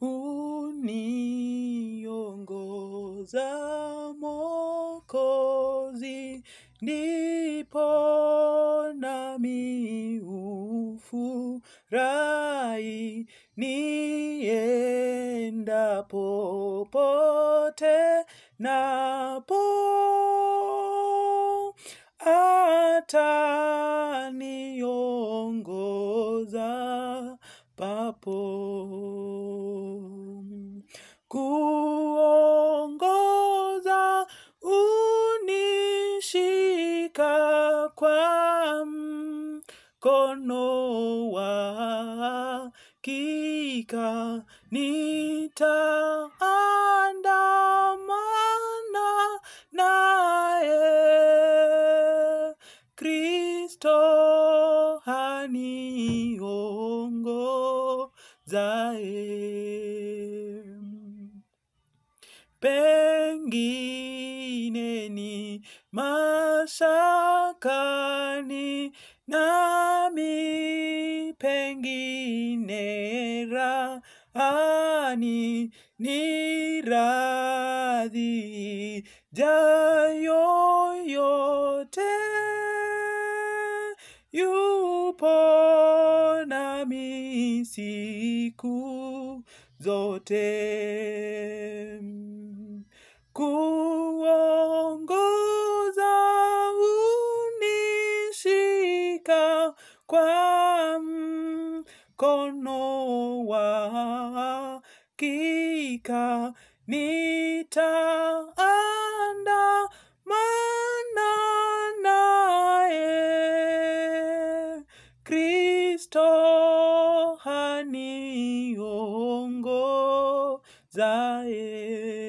uniongoza Mwokozi, ndipo nami hufurahi niendapo popote napo ataniongoza papo kuongoza unishika kwa mkono wa hakika nitaandamana naye Kristo haniongozaye pengine ni mashakani nami pengine rahani ni radhi jayo yote yupo nami siku zote kuongoza unishika kwa mkono wa hakika nitaandamana naye Kristo haniongozaye